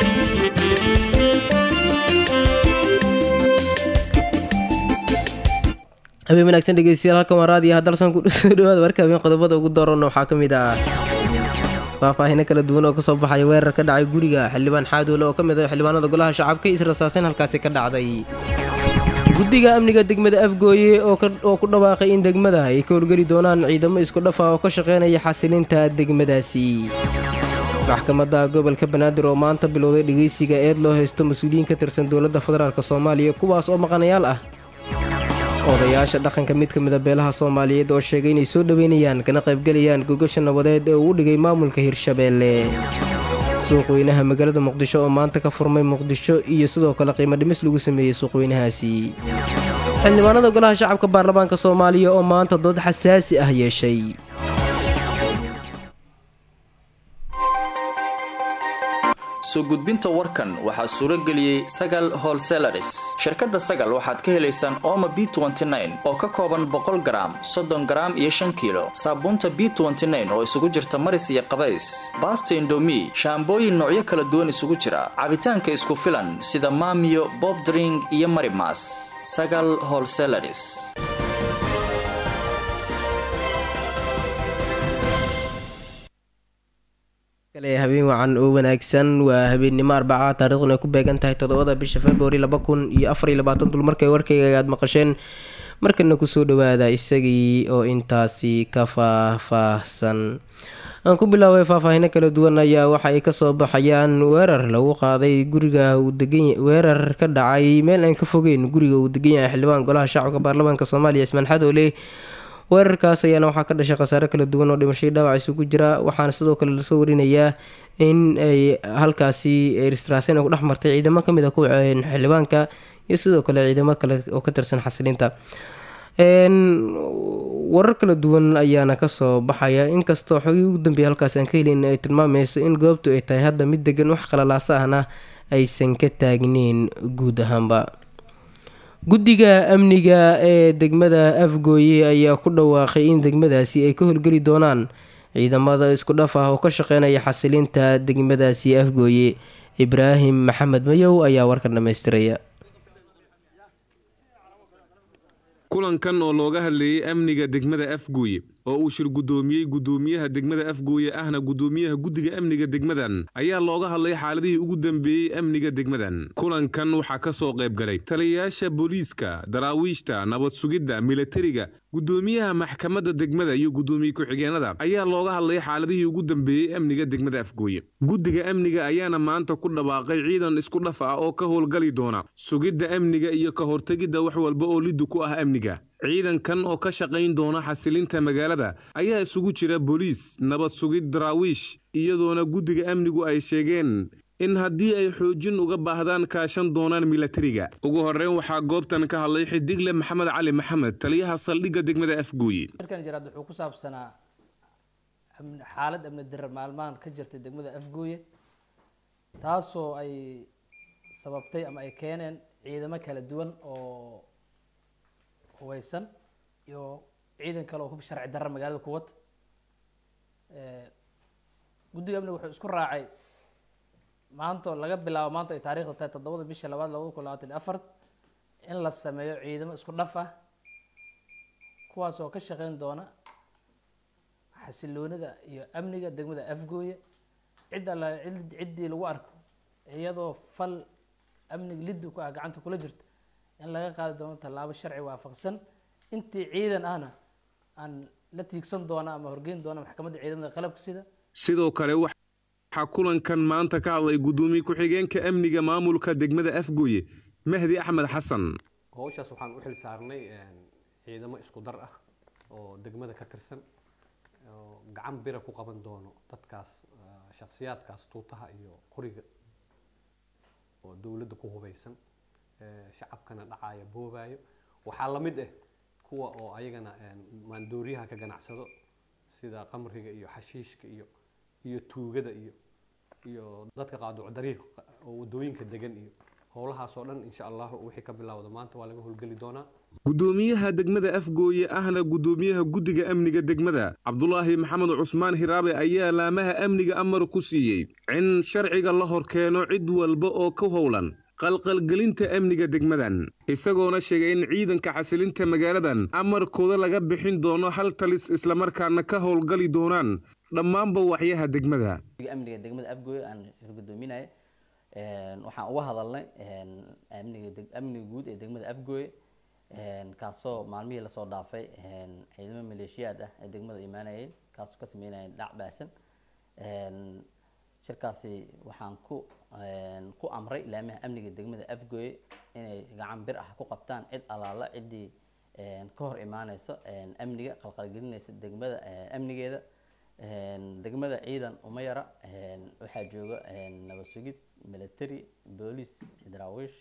habeen wanaagsan dhegeystayaal halkan waa raadiyo haddalsan ku soo dhawaada warka habeen qodobada ugu doorana waxaa ka mid ah faahfaahino kala duwan oo kasoo baxaya weerar ka dhacay guriga xildhibaan xaadoole oo ka mid ah xildhibaanada golaha shacabka israsaaseyn halkaasi ka dhacday guddiga amniga degmada afgooye oo ku dhawaaqay in degmada ay ka horgeli doonaan ciidamo isku dhafa oo ka shaqeynaya xasilinta degmadaasi maxkamadda gobolka banaadir oo maanta bilowday dhegeysiga eed loo haysto mas-uuliyiin ka tirsan dowladda federaalk soomaaliya kuwaas oo maqanayaal ah odayaasha dhaqanka mid ka mid a beelaha soomaaliyeed oo sheegay inay soo dhoweynayaan kana qaybgelayaan gogasha nabadeed ee uu u dhigay maamulka hirshabeelle suuqweynaha magaalada muqdisho oo maanta ka furmay muqdisho iyo sidoo kale qiimo dhimis lagu sameeyey suuqweynahaasi xildhibaanada golaha shacabka baarlamaanka soomaaliya oo maanta dood xasaasi ah yeeshay soo gudbinta warkan waxaa suuro geliyey sagal holselaris shirkadda sagal waxaad ka helaysaan ooma b oo ka kooban boqol garaam soddon garaam iyo shan kiilo saabuunta b oo isugu jirta maris iyo qabays baasta indomi shaambooyin noocyo kala duwan isugu jira cabitaanka isku filan sida maamiyo bobdring iyo marimas sagal holselaris habeen wacan oo wanaagsan waa habeennimo arbaca taariikhduna ay ku beegan tahay toddobada bisha februari laba kun iyo afariyo labaatan dulmarkay warkayga aad maqasheen markana kusoo dhawaada isagii oo intaasi ka faahfaahsan aan ku bilaabay faahfaahino kala duwan ayaa waxa ay kasoo baxayaan weerar lagu qaaday guriga uu degan weerar ka dhacay meel aan ka fogeyn guriga uu degan yahay xildhibaan golaha shacabka baarlamaanka soomaaliya ismaan xadoole weerarkaas ayaana waxaa ka dhashay khasaare kala duwan oo dhimashay dhaawac isugu jira waxaana sidoo kale lasoo warinayaa in ay halkaasi israaseyn ku dhex martay ciidamo kamid a kuwa xildhibaanka iyo sidoo kale ciidamo kale oo ka tirsan xasilinta warar kala duwan ayaana kasoo baxaya inkastoo xogii ugu dambeeya halkaas aan ka helin ay tilmaameyso in goobtu ay tahay hadda mid degan wax qalalaasa ahna aysan ka taagneyn guud ahaanba guddiga amniga ee degmada afgooye ayaa ku dhawaaqay in degmadaasi ay ka howlgeli doonaan ciidamada isku dhaf ah oo ka shaqeynaya xasilinta degmadaasi afgooye ibraahim maxamed mayow ayaa warkan dhammaystiraya kulankan oo looga hadlayay amniga degmada afgooye oo uu shir guddoomiyey guddoomiyaha degmada afgooye ahna guddoomiyaha guddiga amniga degmadan ayaa looga hadlay xaaladihii ugu dambeeyey amniga degmadan kulankan waxaa ka soo qayb galay taliyayaasha booliiska daraawiishta nabad sugidda milatariga guddoomiyaha maxkamadda degmada iyo guddoomiye ku-xigeenada ayaa looga hadlay xaaladihii ugu dambeeyey amniga degmada afgooye guddiga amniga ayaana maanta ku dhawaaqay ciidan isku dhaf ah oo ka howlgali doona sugidda amniga iyo ka hortegidda wax walba oo liddu ku ah amniga ciidankan oo ka shaqayn doona xasilinta magaalada ayaa isugu jira booliis nabad sugid daraawiish iyadoona guddiga amnigu ay sheegeen in haddii ay xoojin uga baahdaan kaashan doonaan milatariga ugu horreyn waxaa goobtan ka hadlay xidigle maxamed cali maxamed taliyaha saldhigga degmada afgooye shirkan jiraad wuxuu ku saabsanaa xaalad amni dirar maalmahan ka jirtay degmada afgooye taasoo ay sababtay ama ay keeneen ciidamo kala duwan oo hubeysan iyo ciidan kale oo hub sharci darra magaalada kuwad guddiga amniga wuxuu isku raacay maanta laga bilaabo maanta ay taarikhda tahay toddobada bisha labaad labada kun labaatan iyo afar in la sameeyo ciidamo isku dhaf ah kuwaas oo ka shaqeyn doona xasiloonida iyo amniga degmada afgooye cid alla ciddii lagu arko iyadoo fal amniga liddu ku ah gacanta kula jirta in laga qaadi doono tallaabo sharci waafaqsan intii ciidan ahna aan la tiigsan doona ama horgeyn doona maxkamadda ciidamada qalabka sida sidoo kale waxaa kulankan maanta ka hadlay guddoomiye ku-xigeenka amniga maamulka degmada afgooye mahdi axmed xasan howshaas waxaan u xil saarnay ciidamo isku dar ah oo degmada ka tirsan oo gacan bira ku qaban doono dadkaas shakhsiyaadkaas tuutaha iyo qoriga oo dowladda ku hubeysan shacabkana dhacaaya boobaayo waxaa la mid ah kuwa oo ayagana maandooriyaha ka ganacsado sida qamriga iyo xashiishka iyo iyo tuugada iyo iyo dadka qaaduc dariiq oo wadooyinka degan iyo howlahaasoo dhan insha allahu wixii ka bilowda maanta waa laga howlgeli doonaa gudoomiyaha degmada afgooye ahna gudoomiyaha guddiga amniga degmada cabdulaahi maxamed cusmaan hiraabe ayaa laamaha amniga amar ku siiyey in sharciga la hor keeno cid walba oo ka howlan qalqalgelinta amniga degmadan isagoona sheegay in ciidanka xasilinta magaaladan amarkooda laga bixin doono hal talis islamarkaana ka howlgali doonaan dhammaanba waxyaha degmada amniga degmada afgooye aan gudoominaya waxaan uga hadalnay amniga amniga guud ee degmada afgooye kaasoo maalmihii lasoo dhaafay ciidamo maleeshiyaad ah ee degmada imaanayay kaasoo ka sameynaya dhac baasan shirkaasi waxaan ku ku amray laamaha amniga degmada afgooye inay gacan bir ah ku qabtaan cid allaala ciddii ka hor imaaneyso amniga qalqalgelinaysa degmada amnigeeda degmada ciidan uma yara waxaa jooga nabad sugid military boolice daraawiish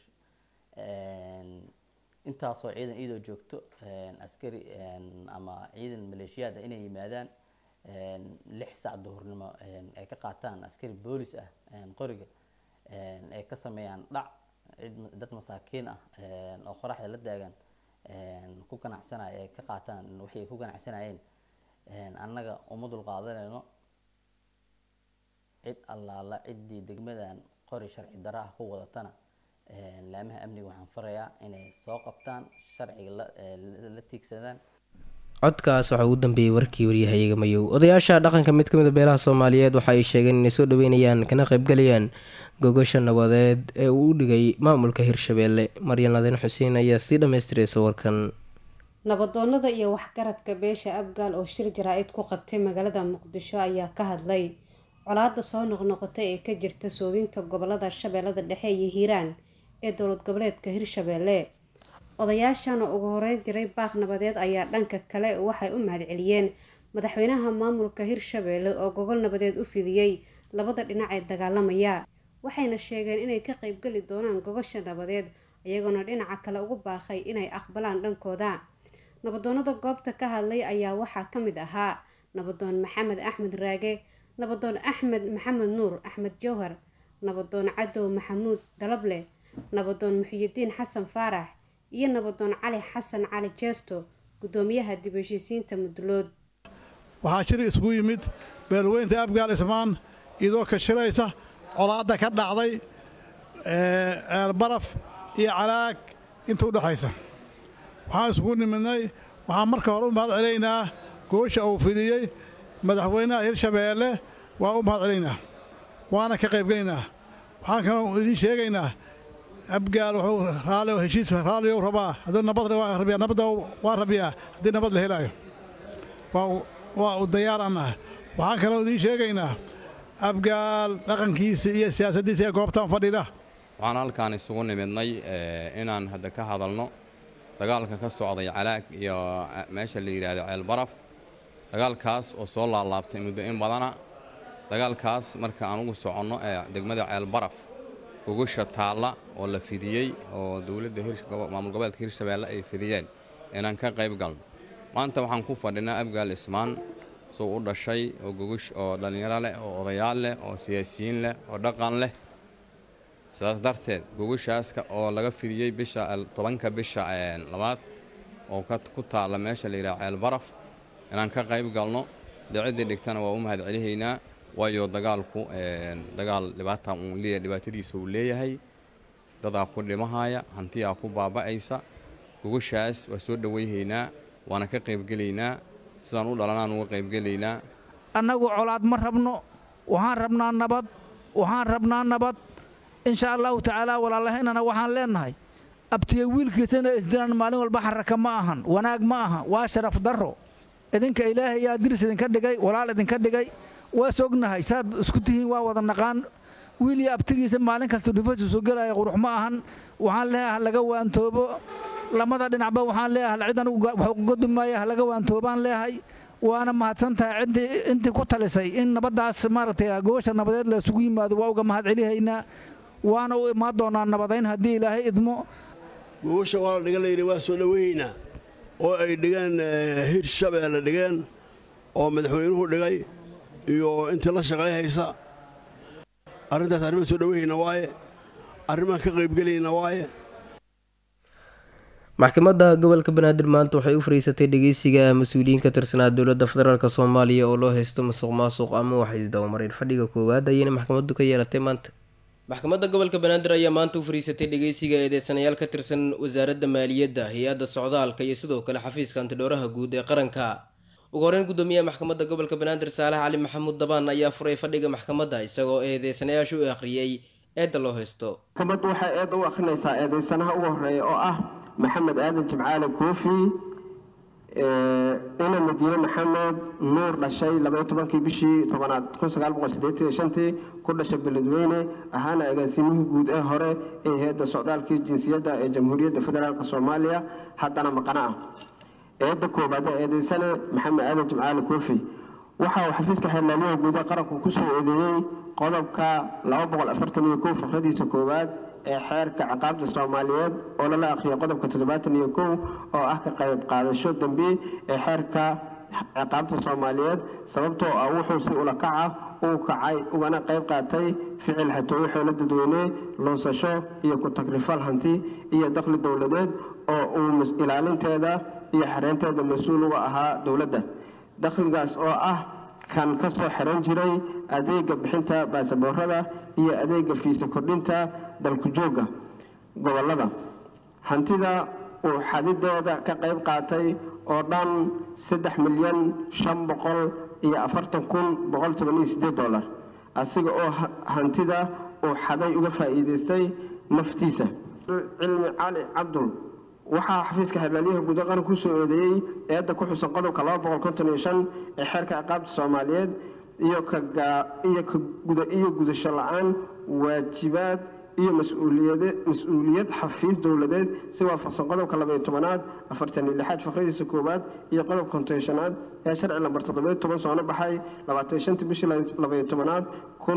intaasoo ciidan iyadoo joogto askari ama ciidan maleeshiyaad ah inay yimaadaan lix sac duhurnimo ay ka qaataan askari boolis ah qoriga ay ka sameeyaan dhac cid dad masaakiin ah oo qoraxda la daagan ku ganacsanaya ay ka qaataan waxay ku ganacsanayeen annaga uma dulqaadanayno cid allaala ciddii degmadan qori sharci dara ah ku wadatana laamaha amniga waxaan farayaa inay soo qabtaan sharciga la tiigsadaan codkaas waxaa ugu dambeeyey warkii waryahayaga mayow odayaasha dhaqanka mid ka mid a beelaha soomaaliyeed waxa ay sheegeen inay soo dhaweynayaan kana qaybgalayaan gogasha nabadeed ee uu u dhigay maamulka hirshabeelle maryan ladin xuseen ayaa sii dhammaystiraysa warkan nabadoonada iyo waxgaradka beesha abgaal oo shir jaraa-id ku qabtay magaalada muqdisho ayaa ka hadlay colaada soo noqnoqotay ee ka jirta soodinta gobolada shabeellada dhexe iyo hiiraan ee dowlad goboleedka hirshabeelle odayaashana ugu horeyn diray baaq nabadeed ayaa dhanka kale waxay u mahadceliyeen madaxweynaha maamulka hirshabeelle oo gogol nabadeed u fidiyey labada dhinac ee dagaalamaya waxayna sheegeen inay ka qeybgeli doonaan gogosha nabadeed iyagoona dhinaca kale ugu baaqay inay aqbalaan dhankooda nabadoonada goobta ka hadlay ayaa waxaa ka mid ahaa nabadoon maxamed axmed raage nabadoon axmed maxamed nuur axmed jowhar nabadoon cadow maxamuud dalable nabadoon muxiyidiin xasan faarax iyo nabadoon cali xasan cali jeesto gudoomiyaha dib heshiisiinta mudulood waxaa shir isugu yimid beelweynta abgaal ismaan iyadoo ka shiraysa colaadda ka dhacday ceelbaraf iyo calaag inta u dhexaysa waxaan isugu nimidnay waxaan marka hore u mahad celaynaa goosha uu fidiyey madaxweynaha hirshabeelle waa u mahad celaynaa waana ka qaybgelaynaa waxaan kaloo idiin sheegaynaa abgaal wuxuu raali heshiis raaliyow rabaa hadduu nabad waa rabiyaa nabadda waa rabiyaa haddii nabad la helaayo waa waa u dayaar annaha waxaan kaloo idiin sheegaynaa abgaal dhaqankiisa iyo siyaasaddiisa ee goobtan fadhida waxaan halkaan isugu nimidnay inaan hadda ka hadalno dagaalka ka socday calaag iyo meesha la yidhaahdo ceelbaraf dagaalkaas oo soo laalaabtay muddo in badana dagaalkaas marka aan ugu soconno ee degmada ceelbaraf gogosha taalla oo la fidiyey oo dowladda maamul goboleedka hirshabeelle ay fidiyeen inaan ka qayb galno maanta waxaan ku fadhinaa abgaal ismaan suu u dhashay oo gogosh oo dhallinyaro leh oo odayaal leh oo siyaasiyiin leh oo dhaqan leh sidaas darteed gogashaaska oo laga fidiyey bisha tobanka bisha labaad oo ku taalla meesha la yidhaha ceelbaraf inaan ka qayb galno dee ciddii dhigtana waa u mahad celihaynaa waayo dagaalku dagaal dhibaata uu leeyahay dhibaatadiisa uu leeyahay dadaa ku dhimahaya hantiyaa ku baaba'aysa gogashaas waa soo dhowayhaynaa waana ka qaybgelaynaa sidaan u dhalanaan uga qaybgelaynaa annagu colaad ma rabno waxaan rabnaa nabad waxaan rabnaa nabad insha allahu tacaala walaalahaynana waxaan leennahay abtiga wiilkiisana isdilan maalin walba xaraka ma ahan wanaag ma aha waa sharaf darro idinka ilaahay yaa diris idinka dhigay walaal idinka dhigay waa sognahay saad isku tihiin waa wada naqaan wiil iyo abtigiisa maalin kasta dhufasi soo gelaya qurux ma ahan waxaan leeyahay halaga waantoobo lamada dhinacba waxaan leeyahay cidan wax uga dumaaya halaga waantoobaan leeyahay waana mahadsan tahay ciddii intii ku talisay in nabaddaas maaragtay gobasha nabadeed la isugu yimaado waa uga mahad celihaynaa waana u imaan doonaa nabadayn haddii ilaahay idmo gogosha waa la dhigan layidhi waa soo dhoweynaa oo ay dhigeen hirshabeelle dhigeen oo madaxweynuhu dhigay iyo intii la shaqay haysa arrintaas arrima soo dhoweyhayna waaye arrimahan ka qaybgelayna waaye maxkamadda gobolka banaadir maanta waxay u fariisatay dhageysiga mas-uuliyiin ka tirsanaa dowladda federaalk soomaaliya oo loo haysto musuq maasuq ama wax isdabamarin fadhiga koowaad ayayna maxkamaddu ka yeelatay maanta maxkamadda gobolka banaadir ayaa maanta u fariisatay dhageysiga eedeysanayaal ka tirsan wasaaradda maaliyadda hay-adda socdaalka iyo sidoo kale xafiiska antidhowraha guud ee qaranka ugu horeyn gudoomiyaha maxkamadda gobolka banaadir saalax cali maxamuud dabaan ayaa furay fadhiga maxkamadda isagoo eedeysanayaasha u akhriyey eedda loo haysto maxkamaddu waxay eedda u akhrinaysaa eedeysanaha ugu horeeya oo ah maxamed aadan jimcaale koofi ina madiine maxamed nuur dhashay labaiyo tobankii bishii tobanaad kun sagaal boqol siddeetan iyo shantii ku dhashay beledweyne ahaana agaasimihii guud ee hore ee hay-adda socdaalkii jinsiyadda ee jamhuuriyadda federaalk soomaaliya haddana maqana ah eedda koobaad ee eedeysane maxamed aadan jimcaale koofi waxa uu xafiiska xeerlaaliyaha guud ee qaranku kusoo eedeeyey qodobka laba boqol afartan iyo kow fikradiisa koowaad ee xeerka ciqaabta soomaaliyeed oo lala akhriyo qodobka toddobaatan iyo kow oo ah ka qayb qaadasho dembi ee xeerka ciqaabta soomaaliyeed sababtoo ah wuxuu si ula kaca uu kacay ugana qayb qaatay ficil xatooyo xoolo dadweyne lunsasho iyo ku-tagrifal hanti iyo dakhli dowladeed oo uu ilaalinteeda iyo xareynteeda mas-uul uga ahaa dowladda dakhligaas oo ah kan ka soo xiran jiray adeega bixinta baasaboorada iyo adeega fiisa kordhinta dalku joogga gobollada hantida uu xadideeda ka qayb qaatay oo dhan saddex milyan shan boqol iyo afartan kun boqol toban iyo siddeed dollar asiga oo hantida uu xaday uga faa'iidaystay naftiisa cilmi cali cabdul waxaa xafiiska xeerlaaliyaha guud ee qaranka kusoo eedeeyey eedda ku xusan qodobka laba boqol konton iyo shan ee xeerka ciqaabta soomaaliyeed iyo iyo gudasho la-aan waajibaad iyo mas-uuliyad xafiis dowladeed si waafaqsan qodobka labaiyo tobanaad afartan iyo lixaad fakradiisa koowaad iyo qodobka kontonshanaad ee sharci lambar toddobiyo toban soona baxay labaatan shantii bishii labaiyo tobanaad kun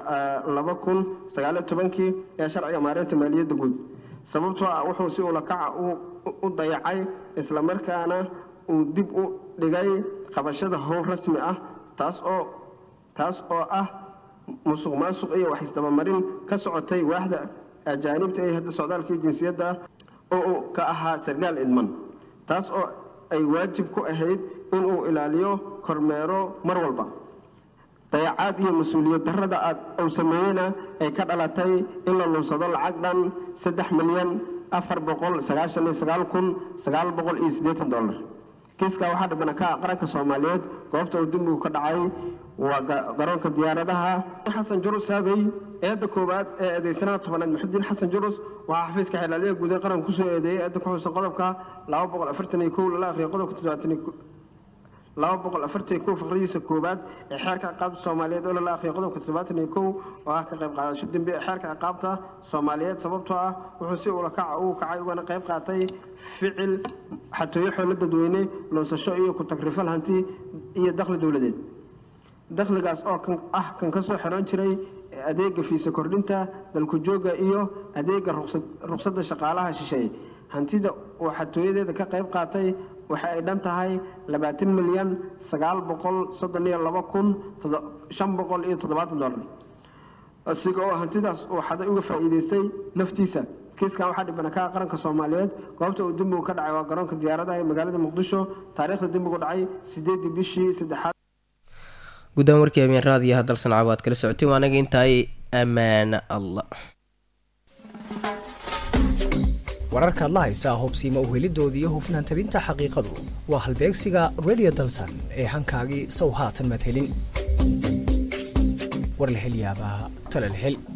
laba kun sagaaliyo tobankii ee sharciga maareynta maaliyadda guud sababtoo ah wuxuu si ulakaca u dayacay islamarkaana uu dib u dhigay qabashada howl rasmi ah taas oo taas oo ah musuq maasuq iyo wax isdabamarin ka socotay waaxda ajaanibta ee hadda socdaalkii jinsiyadda oo uu ka ahaa sargaal idman taas oo ay waajib ku ahayd inuu ilaaliyo kormeero mar walba dayacaad iyo mas-uuliyad darrada aad uu sameeyeyna ay ka dhalatay in la lunsado lacag dhan saddex milyan afar boqol sagaashan iyo sagaal kun sagaal boqol iyo siddeetan dollar kiiskaa waxaa dhibana ka ah qaranka soomaaliyeed goobta uu dembigu ka dhacay waa garoonka diyaaradaha xasan jurus saabey eedda koowaad ee eedeysanaha tobanaad maxudiin xasan jurus waxaa xafiiska xeelaaliyaha guud ee qaranka kusoo eedeeyey eedda ku xusan qodobka laba boqol afartan iyo kow lala akhriyo qodobka toddobaatan iyo laba boqol afartan iyo kow fakradiisa koowaad ee xeerka ciqaabta soomaaliyeed oo lala akhriyo qodobka toddobaatan iyo kow oo ah ka qayb qaadasho dembi ee xeerka ciqaabta soomaaliyeed sababtoo ah wuxuu si ula kaca uu kacay ugana qayb qaatay ficil xatooyo xoolo dadweyne lunsasho iyo ku-tagrifal hanti iyo dakhli dowladeed dakhligaas oo kan ah kan ka soo xiran jiray adeega fiisa kordhinta dalku joogga iyo adeega ruqsadda shaqaalaha shisheeye hantida uu xatooyadeeda ka qayb qaatay waxa ay dhan tahay labaatan milyan sagaal boqol soddon iyo laba kun shan boqol iyo toddobaatan dollar asiga oo hantidaas uu xaday uga faa'iidaystay naftiisa kiiskan waxaa dhibana ka ah qaranka soomaaliyeed goobta uu dembigu ka dhacay waa garoonka diyaaradaha ee magaalada muqdisho taariikhda dembigu dhacay sideedii bishii saddexaad guddaan warkii habeen raadiyaha dalsan caawaad kala socoteen waa anaga intaay ammaana allah wararkaad la haysaa hubsiima uhelidoodii iyo hufnaan tabinta xaqiiqadu waa halbeegsiga radio dalsan ee hankaagii sow haatan maad helin war la hel yaabaa tala la hel